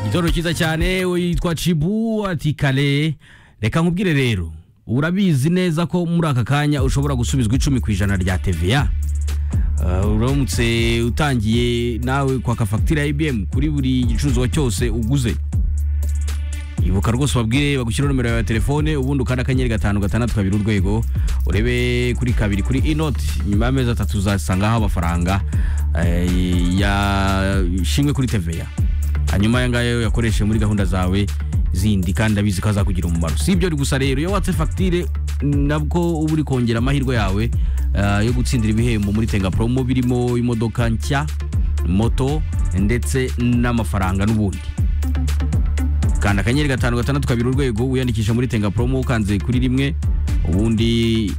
igitoro cyiza cyane we yitwa cibu ati kare reka nkubwire rero urabizi neza ko muri aka kanya ushobora gusubizwa icumi ku ijana rya teveya Uh, uramutse utangiye nawe kwaka fagitire ya ibiyemu kuri buri gicuruzwa cyose uguze ibuka rwose ubabwire bagushyiraho nomero yawe ya telefone ubundi ukanda akanyenyeri gatanu gatandatu kabiri urwego urebe kuri kabiri kuri inoti nyuma y'amezi atatu uzasangaho amafaranga eh, yashimwe kuri teveya hanyuma aya ngaya uyakoreshe muri gahunda zawe zindi kandi abizi ko azakugira umumaro si ibyo gusa rero iyo watse fagitire nabwo uba uri kongera amahirwe yawe eh, yo gutsindira ibihembo muri tenga poromo birimo imodoka nshya moto ndetse n'amafaranga n'ubundi kanda akanyenyeri gatanu gatandatu kabiri urwego wiyandikisha muri tenga poromo ukanze kuri rimwe ubundi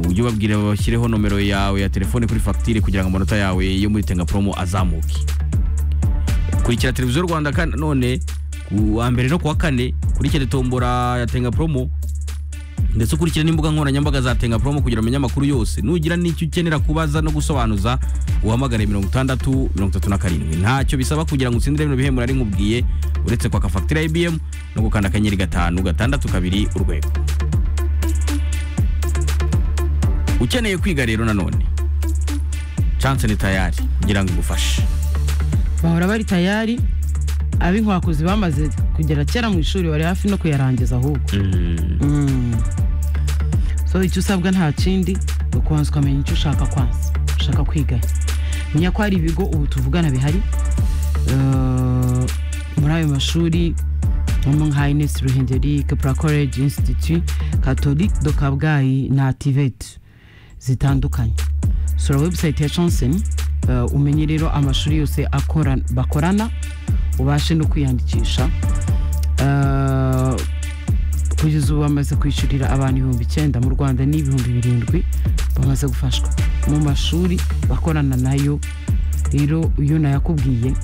ujye ubabwira bashyireho nomero yawe ya telefone kuri fagitire kugira ngo amanota yawe yo muri tenga poromo azamuke kurikira televiziyo rwanda kan- none ku wa mbere no ku wa kane kurikira tombora ya tenga poromo ndetse ukurikira n'imbuga nkoranyambaga za tenga poromo kugira umenye amakuru yose nugira n'icyo ukenera kubaza no gusobanuza uhamagare mirongo itandatu mirongo itatu na karindwi ntacyo bisaba kugira ngo utsindire bino bihembo nari nkubwiye uretse kwaka fagitire ya ibiyemu no gukanda akanyenyeri gatanu gatandatu kabiri urwego ukeneye kwiga rero nanone chance ni tayari kugira ngo igufashe bahora bari tayari ab'inkwakuzi bamaze kugera kera mu ishuri bari hafi no kuyarangiza ahubwo Mm. so icyo usabwa nta kindi ni ukubanza ukamenya icyo ushaka kwanza ushaka kwigayo menya ko hari ibigo ubu tuvugana bihari Eh, muri ayo mashuri harimo nka ines ruhengeri kepra college institute catholique de kabgayi na ativete zitandukanye sura webusayiti ya chansen eh, umenye rero amashuri yose akora- bakorana ubashe no kwiyandikisha Eh, kugeza ubu bamaze kwishyurira abantu ibihumbi icyenda mu rwanda n'ibihumbi birindwi bamaze gufashwa mu mashuri bakorana nayo rero iyo nayakubwiye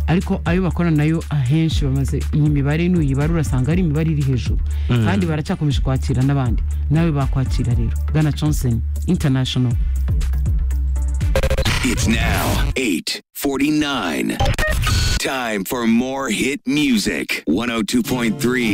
ariko ayo bakorana nayo ahenshi bamaze iyi mibare n'uyibare urasanga ari imibare iri hejuru kandi baracyakomeje kwakira n'abandi nawe bakwakira rero bwana johnson international It's now 8:49. Time for more hit music. 102.3